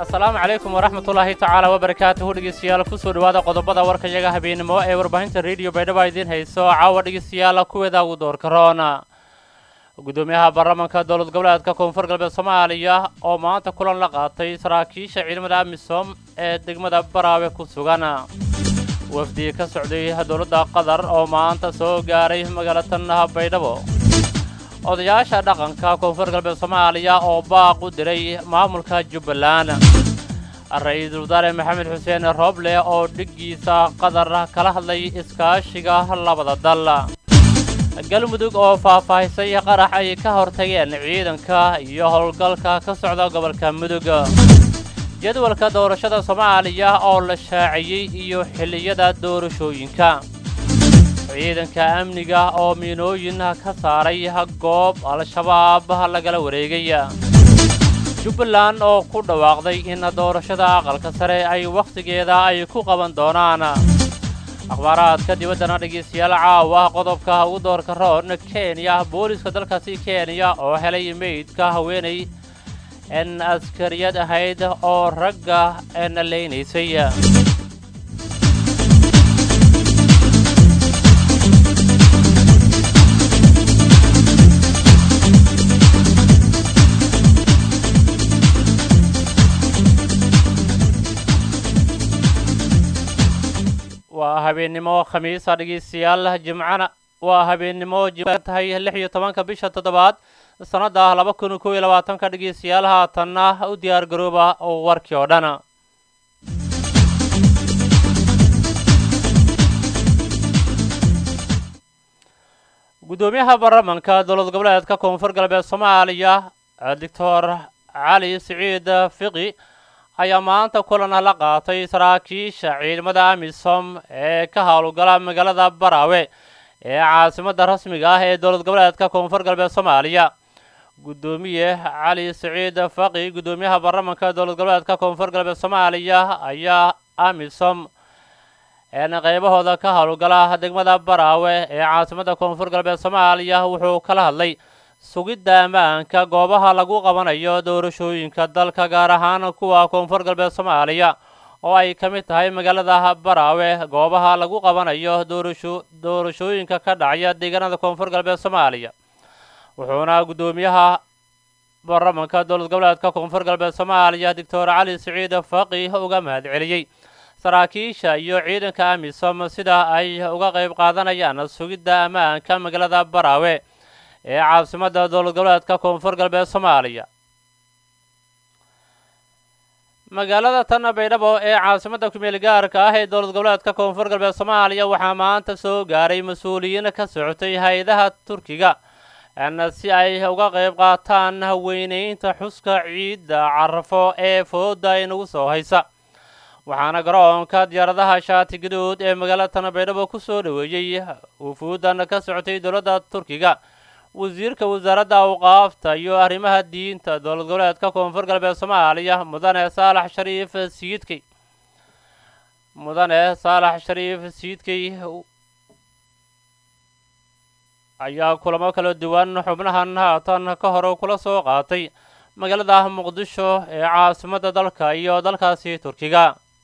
asalaamu calaykum waraxmatullaahi tacaala wabarakaatuhu dhegeystayaal kusoo dhowaada qodobada warkayaga habeenimo ee warbaahinta rediyo baydhabo idiin hayso caawa dhegeystayaal kuweeda ugu doorka roona gudoomiyaha baarlamaanka dowlad goboleedka koonfur galbeed soomaaliya oo maanta kulan la qaatay saraakiisha ciidamada amisom ee degmada baraawe ku sugan wafdi ka socday dowladda qatar oo maanta soo gaaray magaalatan baydhabo odayaasha dhaqanka koonfur galbeed soomaaliya oo baaq u diray maamulka jubbaland ra-iisul wasaare maxamed xuseen rooble oo dhiggiisa qatar kala hadlay iskaashiga labada dal galmudug oo faahfaahisay qarax ay ka hortageen ciidanka iyo howlgalka ka socda gobolka mudug jadwalka doorashada soomaaliya oo la shaaciyey iyo xilliyada doorashooyinka ciidanka amniga oo miinooyin ka saaray goob al-shabaab lagala wareegay jubbaland oo ku dhawaaqday in doorashada aqalka sare ay wakhtigeeda ay ku qaban doonaan akhbaaraadka dibaddana dhegeystayaal caawa qodobka ugu doorka roon kenya booliska dalkaasi kenya oo helay meydka haweenay en askariyad ahayd oo ragga na leynaysay waa habeennimo khamiisa dhegeystayaal jimcana waa habeennimo jimca tahay lix iyo tobanka bisha toddobaad sannadda laba kun kow iyo labaatanka dhegeystayaal haatanna u diyaar garooba warkii oo dhan guddoomiyaha baarlamaanka dowlad goboleedka koonfur galbeed soomaaliya doctor cali siciid fiqi ayaa maanta kulan la qaatay saraakiisha ciidamada amisom ee ka howlgala magaalada baraawe ee caasimadda rasmiga ah ee dowlad goboleedka koonfur galbeed soomaaliya guddoomiye cali siciid faqi guddoomiyaha baarlamaanka dowlad goboleedka koonfur galbeed soomaaliya ayaa amisom een qaybahooda ka howlgala degmada baraawe ee caasimadda koonfur galbeed soomaaliya wuxuu kala hadlay sugidda ammaanka goobaha lagu qabanayo doorashooyinka dalka gaar ahaan kuwa koonfur galbeed soomaaliya oo ay ka mid tahay magaalada baraawe goobaha lagu qabanayo doorasho doorashooyinka ka dhacaya deegaanada koonfur galbeed soomaaliya wuxuuna guddoomiyaha baarlamaanka dowlad goboleedka koonfur galbeed soomaaliya doctor cali siciid faqi uga mahad celiyey saraakiisha iyo ciidanka amisom sida ay uga qayb qaadanayaan sugidda ammaanka magaalada baraawe ee caasimadda dowlad goboleedka koonfur galbeed soomaaliya magaalada tan baydhabo ee caasimadda kumeel gaarka ah ee dowlad goboleedka koonfur galbeed soomaaliya waxaa maanta soo gaaray mas-uuliyiin ka socotay hay-adaha turkiga si ay uga qayb qaataan weyneynta xuska ciidda carafo ee fooda inagu soo haysa waxaana garoonka diyaaradaha shaati gaduud ee magaalada tan baydhabo ku soo dhoweeyey wufuudan ka socotay dowladda turkiga wasiirka wasaaradda awqaafta iyo arrimaha diinta dowlad goboleedka koonfur galbeed soomaaliya mudane saalax shariif siidkey mudane saalax shariif siidkey ayaa kulamo kala duwan xubnahan haatan ka hore kula soo qaatay magaalada muqdisho ee caasimadda dalka iyo dalkaasi turkiga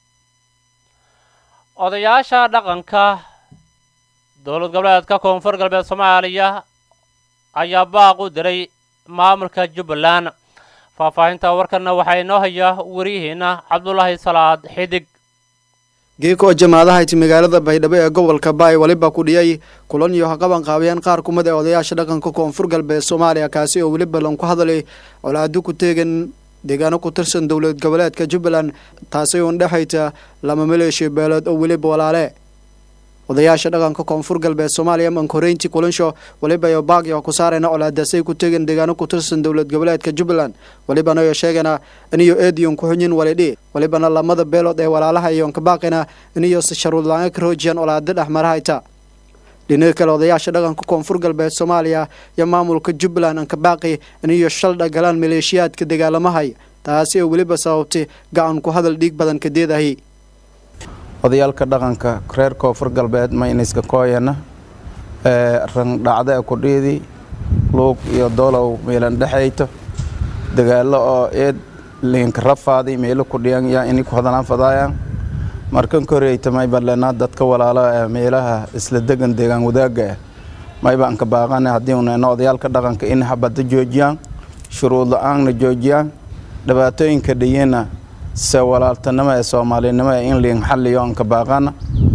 odayaasha dhaqanka dowlad goboleedka koonfur galbeed soomaaliya ayaa baaq u diray maamulka jubbaland faahfaahinta warkanna waxaa inoo haya wariyihiina cabdulaahi salaad xidig geeko jamaadahayti magaalada baydhabo ee gobolka baay weliba ku dhiyay kulan iyo haqaban qaabiyeen qaar kumid ee odayaasha dhaqanka koonfur galbeed soomaaliya kaasi oo weliba lan ku hadalay colaado ku teegan deegaano ku tirsan dowlad goboleedka jubbaland taasi uun dhexayta lama maleeshiya beelood oo weliba walaale odayaasha dhaqanka koonfur galbeed soomaaliya mankoreynti kulansho weliba iyo baagyo ku saarayna colaadasay ku tegan deegaano ku tirsan dowlad goboleedka jubbaland welibana iyo sheegana iniyo eediyon ku xunyin walidhi welibana lamada beelood ee walaalaha iyon ka baaqina iniyo si sharuudla-aan ka roojiyan colaado dhexmarahayta dhinaga kale odayaasha dhaqanka koonfur galbeed soomaaliya iyo maamulka jubbaland anka baaqi iniyo shaldha galaan maleeshiyaadka dagaalamahay taasi oo weliba sababtay gacan ku hadal dhiig badan kadeedahi odayaalka dhaqanka reer koonfur galbeed mayniska kooyana randhacda kudhiidi luug iyo doolow meelan dhexayto dagaalo oo eed liinka rafaaday meelo ku dhiyan yaa ini ku hadalaan fadaayaan markan koreyta mayba lenaa dadka walaalo ee meelaha isla degan deegaan wadaagga ah mayba anka baaqana haddii unayno odayaalka dhaqanka in habadda joojiyaan shuruud la-aanna joojiyaan dhibaatooyinka dhiyina se walaaltanimo ee soomaalinimo ee in liin xalliyo anka baaqana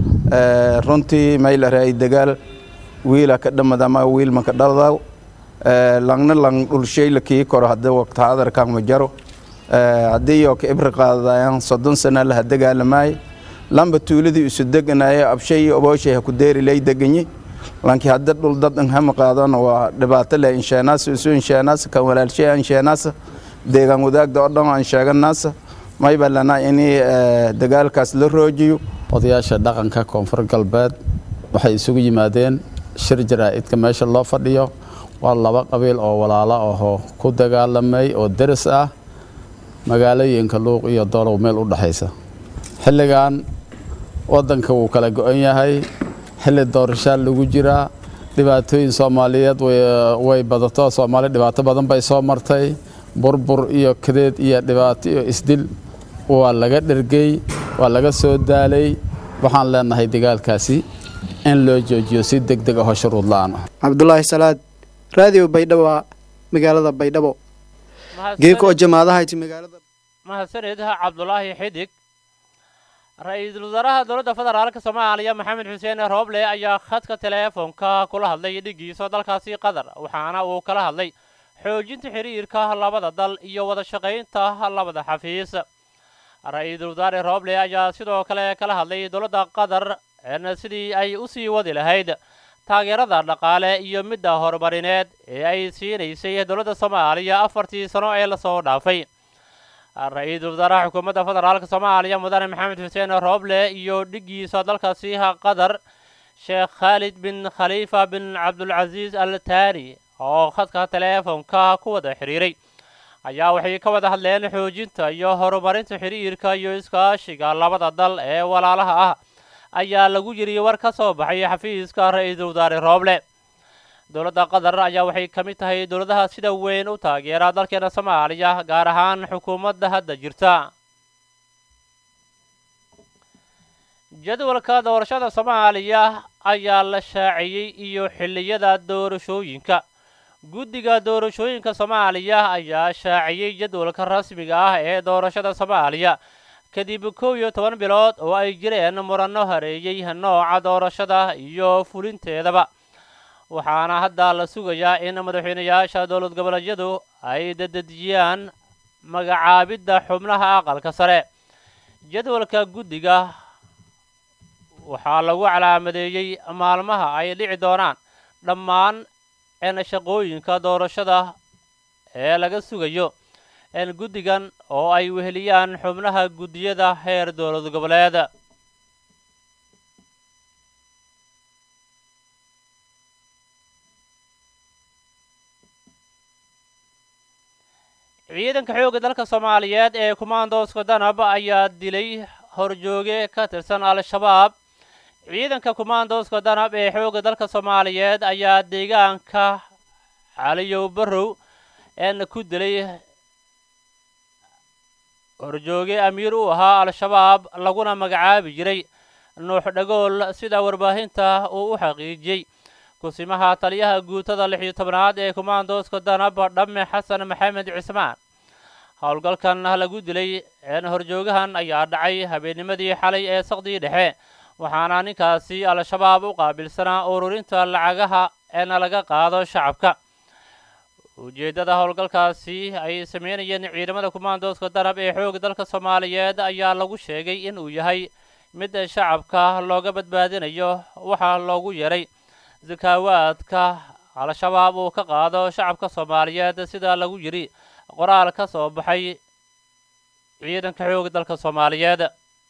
runtii maylaray dagaal wiila ka dhamad ama wiil maka dhaldaw langna lang dhulshayla kii koro haddii waqti hadarkan ma jaro haddii yoo ka ibri qaadayaan soddon sana laha dagaalamaaye lamba tuuladii isu deganaaye abshay iyo obooshay ha ku deeri lay deganyi lankii hadda dhul dad hama qaadana waa dhibaato leh insheenaasa isu insheenaasa kan walaalshay insheenaasa deegaan wadaagda oo dhan aan sheeganaasa mayba lanaa inii dagaalkaas la roojiyo odayaasha dhaqanka koonfur galbeed waxay isugu yimaadeen shir jaraa'idka meesha loo fadhiyo waa laba qabiil oo walaalo ahoo ku dagaalamay oo deris ah magaalooyinka luuq iyo doolow meel u dhexaysa xilligan waddanka wuu kala go-an yahay xilli doorashaa lagu jiraa dhibaatooyin soomaaliyeed way badato soomaali dhibaato badan bay soo martay burbur iyo kadeed iyo dhibaato iyo isdil waa laga dhergey waa laga soo daalay waxaan leenahay dagaalkaasi in loo joojiyo si deg deg ahoo shuruud la-aan ah cabdulaahi salaad raadiyo baydhabo magaalada baydhabo geeko oo jamaadahayti magaalada mahadsanid cabdulaahi xidig ra-iisul wasaaraha dowladda federaalka soomaaliya maxamed xuseen rooble ayaa khadka teleefonka kula hadlay dhigiisa dalkaasi qatar waxaana uu kala hadlay xoojinta xiriirka labada dal iyo wada shaqaynta labada xafiis ra-iisul wasaare rooble ayaa sidoo kale kala hadlay dowladda qatar sidii ay u sii wadi lahayd taageerada dhaqaale iyo midda horumarineed ee ay siinaysay dowladda soomaaliya afartii sano ee lasoo dhaafay ra-iisul wasaaraha xukuumadda federaalka soomaaliya mudane maxamed xuseen rooble iyo dhigiisa dalkaasi qatar sheekh khaalid bin khaliifa bin cabdulcasiis al taani oo khadka teleefonka ku wada xidhiiray ayaa waxay ka wada hadleen xoojinta iyo horumarinta xiriirka iyo iskaashiga labada dal ee walaalaha ah ayaa lagu yiri war ka soo baxay xafiiska ra-iisul wasaare rooble dowladda qatar ayaa waxay ka mid tahay dowladaha sida weyn u taageera dalkeena soomaaliya gaar ahaan xukuumadda hadda jirta jadwalka doorashada soomaaliya ayaa la shaaciyey iyo xilliyada doorashooyinka guddiga doorashooyinka soomaaliya ayaa shaaciyey jadwalka rasmiga ah ee doorashada soomaaliya kadib kow iyo toban bilood oo ay jireen muranno hareeyey nooca doorashada iyo fulinteedaba waxaana hadda la sugayaa in madaxweynayaasha dowlad goboleedyadu ay dadejiyaan magacaabidda xubnaha aqalka sare jadwalka guddiga waxaa lagu calaamadeeyey maalmaha ay dhici doonaan dhammaan shaqooyinka doorashada ee laga sugayo guddigan oo ay weheliyaan xubnaha guddiyada heer dowlad goboleed ciidanka xoogga dalka soomaaliyeed ee kumaandooska danab ayaa dilay horjooge ka tirsan al-shabaab ciidanka kumaandooska danab ee xoogga dalka soomaaliyeed ayaa deegaanka caliyow barrow een ku dilay horjooge amiir u ahaa al-shabaab laguna magacaabi jiray nuux dhagool sida warbaahinta uu u xaqiijiyey kusimaha taliyaha guutada lix iyo tobnaad ee kumaandooska danab dhamme xasan maxamed cismaan howlgalkan lagu dilay horjoogahan ayaa dhacay habeennimadii xalay ee saqdii dhexe waxaana ninkaasi al-shabaab u qaabilsanaa ururinta lacagaha eena laga qaado shacabka ujeeddada howlgalkaasi ay sameynayeen ciidamada kumaandooska danab ee xoog dalka soomaaliyeed ayaa lagu sheegay in uu yahay mid shacabka looga badbaadinayo waxaa loogu yeray sakaawaadka al-shabaab uu ka qaado shacabka soomaaliyeed sida lagu yidhi qoraal ka soo baxay ciidanka xoog dalka soomaaliyeed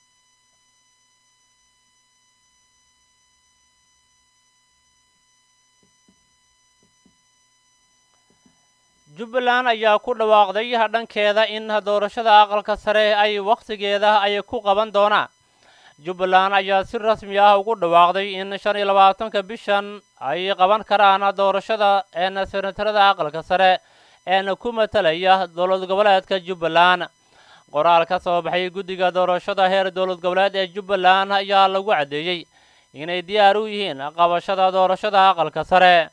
jubbaland ayaa ku dhawaaqday dhankeeda in doorashada aqalka sare ay wakhtigeeda ay ku qaban doonaan jubbaland ayaa si rasmi ah ugu dhawaaqday in shan iyo labaatanka bishan ay qaban karaan doorashada een senatarada aqalka sare een ku matalaya dowlad goboleedka jubbaland qoraal ka soo baxay guddiga doorashada heer dowlad goboleed ee jubbaland ayaa lagu caddeeyey inay diyaar u yihiin qabashada doorashada aqalka sare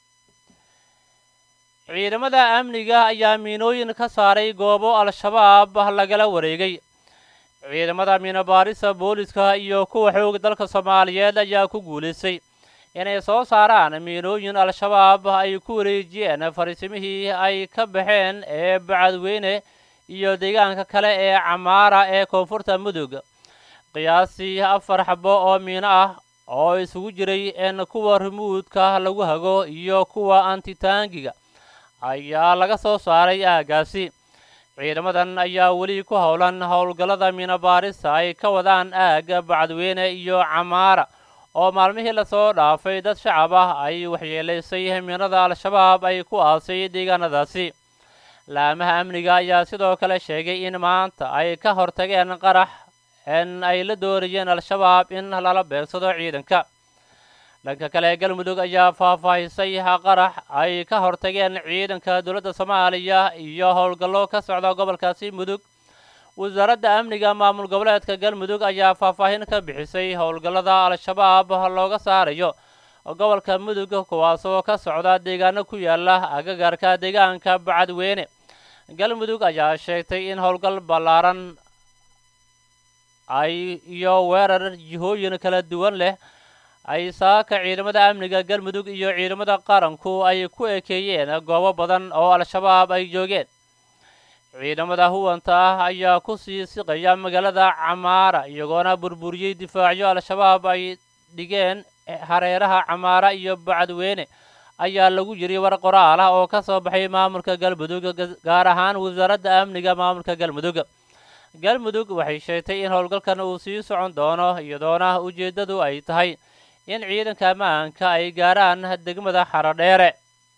ciidamada amniga ayaa miinooyin ka saaray goobo al-shabaab lagala wareegay ciidamada miinobaarisa booliska iyo kuwa xoog dalka soomaaliyeed ayaa ku guulaystay inay soo saaraan miinooyin al-shabaab ay ku wareejiyeen fariisimihii ay ka baxeen ee bacadweyne iyo deegaanka kale ee camaara ee koonfurta mudug qiyaasii afar xabo oo miino ah oo isugu jiray in kuwa rimuudka lagu hago iyo kuwa antitaangiga ayaa laga soo saaray aaggaasi ciidamadan ayaa weli ku howlan howlgallada miinobaarista ay ka wadaan aagga bacadweyne iyo camaara oo maalmihii lasoo dhaafay dad shacab ah ay waxyeelaysay miinada al-shabaab ay ku aasay deegaanadaasi laamaha amniga ayaa sidoo kale sheegay in maanta ay ka hortageen qarax in ay la doonayeen al-shabaab in lala beegsado ciidanka dhanka kale galmudug ayaa faahfaahisay qarax ay ka hortageen ciidanka dowladda soomaaliya iyo howlgallo ka socda gobolkaasi mudug wasaaradda amniga maamul goboleedka galmudug ayaa faahfaahin ka bixisay howlgallada al-shabaab looga saarayo gobolka mudug kuwaasoo ka socda deegaano ku yaala agagaarka deegaanka bacadweyne galmudug ayaa sheegtay in howlgal ballaaran ay iyo weerar jihooyin kala duwan leh ay saaka ciidamada amniga galmudug iyo ciidamada qaranku ay ku ekeeyeen goobo badan oo al-shabaab ay joogeen ciidamada huwanta ah ayaa ku sii siqaya magaalada camaara iyagoona burburiyey difaacyo al-shabaab ay dhigeen hareeraha camaara iyo bacadweyne ayaa lagu yiri war qoraal ah oo ka soo baxay maamulka galmudug gaar ahaan wasaaradda amniga maamulka galmudug galmudug waxay sheegtay in howlgalkan uu sii socon doono iyadoona ujeeddadu ay tahay in ciidanka ammaanka ay gaaraan degmada xarodheere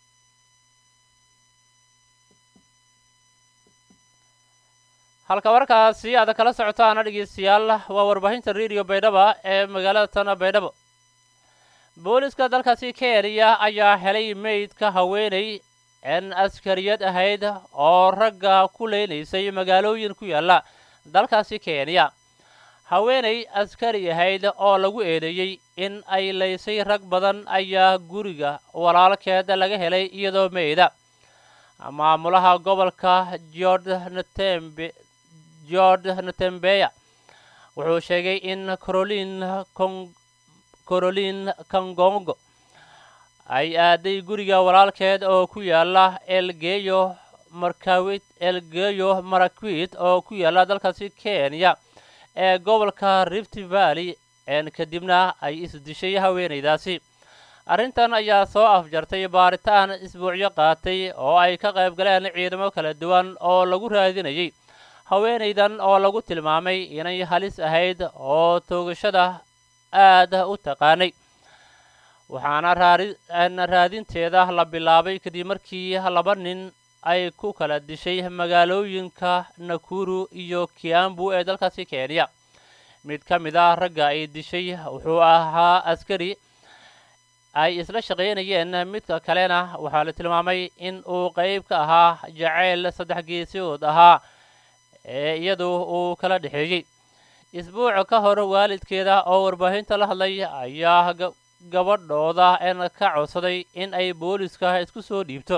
halka warkaasi aad kala socotaana dhegeystayaal waa warbaahinta rediyo baydhaba ee magaalada tana baydhabo booliska dalkaasi kenya ayaa helay meydka haweenay in askariyad ahayd oo ragga ku leynaysay magaalooyin ku yaalla dalkaasi kenya haweenay askari ahayd oo lagu eedeeyey in ay laysay rag badan ayaa guriga walaalkeed laga helay iyadoo meyda maamulaha gobolka jord natembe jord natembeya wuxuu sheegay in corolin con corolin kangongo ay aaday guriga walaalkeed oo ku yaala elgeyo markawit elgeyo marakwit oo ku yaala dalkaasi kenya ee gobolka rift valley een kadibna ay isdishay haweenaydaasi arrintan ayaa soo afjartay baaritaan isbuucyo qaatay oo ay ka qayb galeen ciidamo kala duwan oo lagu raadinayay haweenaydan oo lagu tilmaamay inay halis ahayd oo toogashada aad u taqaanay waxaana raarina raadinteeda la bilaabay kadib markii laba nin ay ku kala dishay magaalooyinka nakuru iyo kiambu ee dalkaasi kenya mid ka mid ah ragga ay dishay wuxuu ahaa askari ay isla shaqaynayeen midka kalena waxaa la tilmaamay in uu qayb ka ahaa jacayl saddex geesood ahaa ee iyadu uu kala dhexeeyey isbuuc ka hor waalidkeeda oo warbaahinta la hadlay ayaa gabadhooda en ka codsaday in ay booliska isku soo dhiibto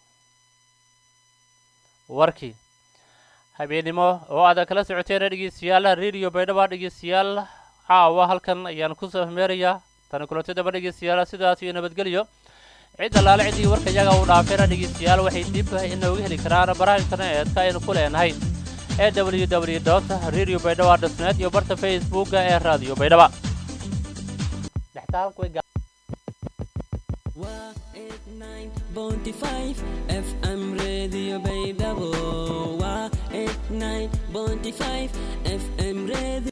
warkii habeennimo oo aad kala socoteen dhegeystayaal radio baydhaba dhegeystayaal caawa halkan ayaan kusoo hmeerayaa tani kulantadaba dhegeystayaal sidaas iyo nabadgelyo cid allaale ciddii warka iyaga uu dhaafeena dhegeystayaal waxay dib inooga heli karaan baraha internetka aynu ku leenahay ee w w dot radio baydhaba dotnet iyo barta facebooka ee radio baydhaba waa eight nine bounty five fm radio baydhabo waa eight nine bounty five fm radio